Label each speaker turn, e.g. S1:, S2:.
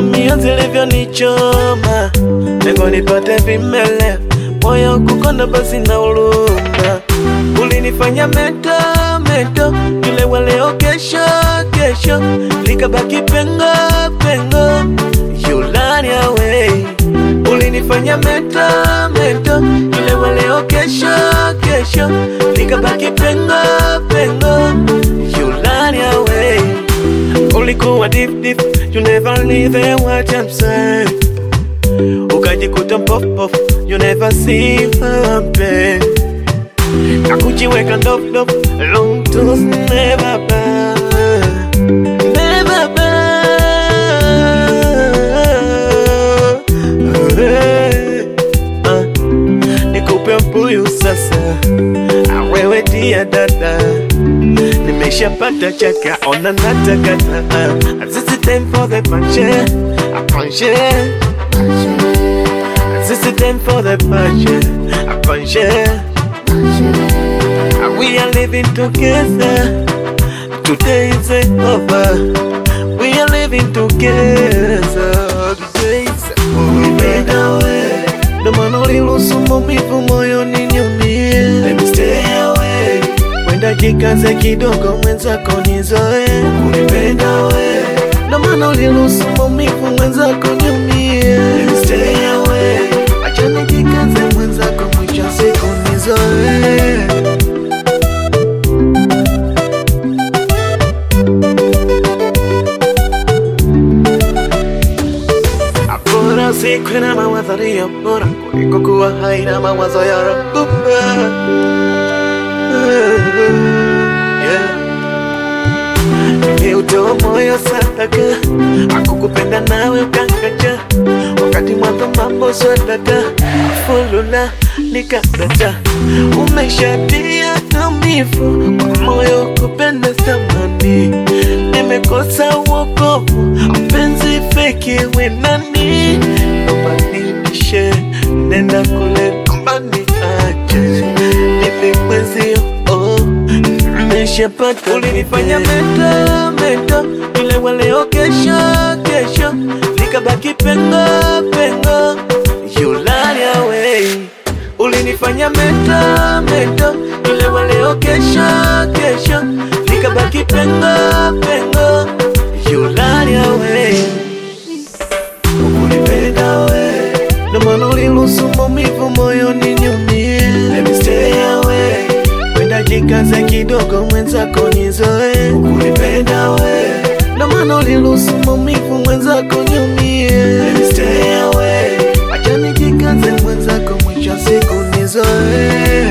S1: mia zilivyonichoma, lengo nipate vimele, moyo kukonda basi na uluma. Ulinifanya meto meto, yule wa leo kesho kesho, likabaki pengo pengo, yulani away. Ulinifanya meto meto, yule wa leo kesho kesho, likabaki pengo pengo, yulani away. Ulikuwa deep deep, you never leave what I'm saying. Ukajikuta pop pop, you never see my pain. Na kujiweka ndof ndof, long toss never buy, never buy. Ah, Nikupe mbuyu sasa, Ah, wewe dia dada nimeshapata chaka ona natakata uh, this is time for the punche a punche this is time for the punche a punche Uh, we are living together today is over we are living together today is Ulipenda we ndo maana uliruhusu maumivu moyoni niumie Let me stay away Wenda jikaze kidogo mwenzako nizoe Ulipenda we ndo maana uliruhusu maumivu mwenzako niumie Let me stay away Acha nijikaze mwenzako mwisho wa siku nizoe Bora siku na mawazo yaliyo bora kuliko kuwa hai na mawazo ya rabuba. Yeah. Nimeutoa moyo sadaka, akukupenda nawe ukangaja, wakati mwanzo mambo swadaka, fulula nikadata, umeshatia maumivu kwa moyo kupenda samani, nimekosa uokovu, mpenzi feki we nani, nobadilishe, nenda kule nyumbani ache, nipe mwezio oh nimeshapata ulinifanya meta meta yule wa leo kesho kesho likabaki pengo pengo yulani away ulinifanya meta meta yule wa leo kesho kesho likabaki pengo pengo yulani away ukunipenda we ndo maana uliruhusu maumivu moyoni niumie Let me stay away Wenda jikaze kidogo mwenzako nizoe Ukunipenda we ndo maana uliruhusu maumivu mwenzako niumie Let me stay away Acha nijikaze mwenzako mwisho wa siku nizoe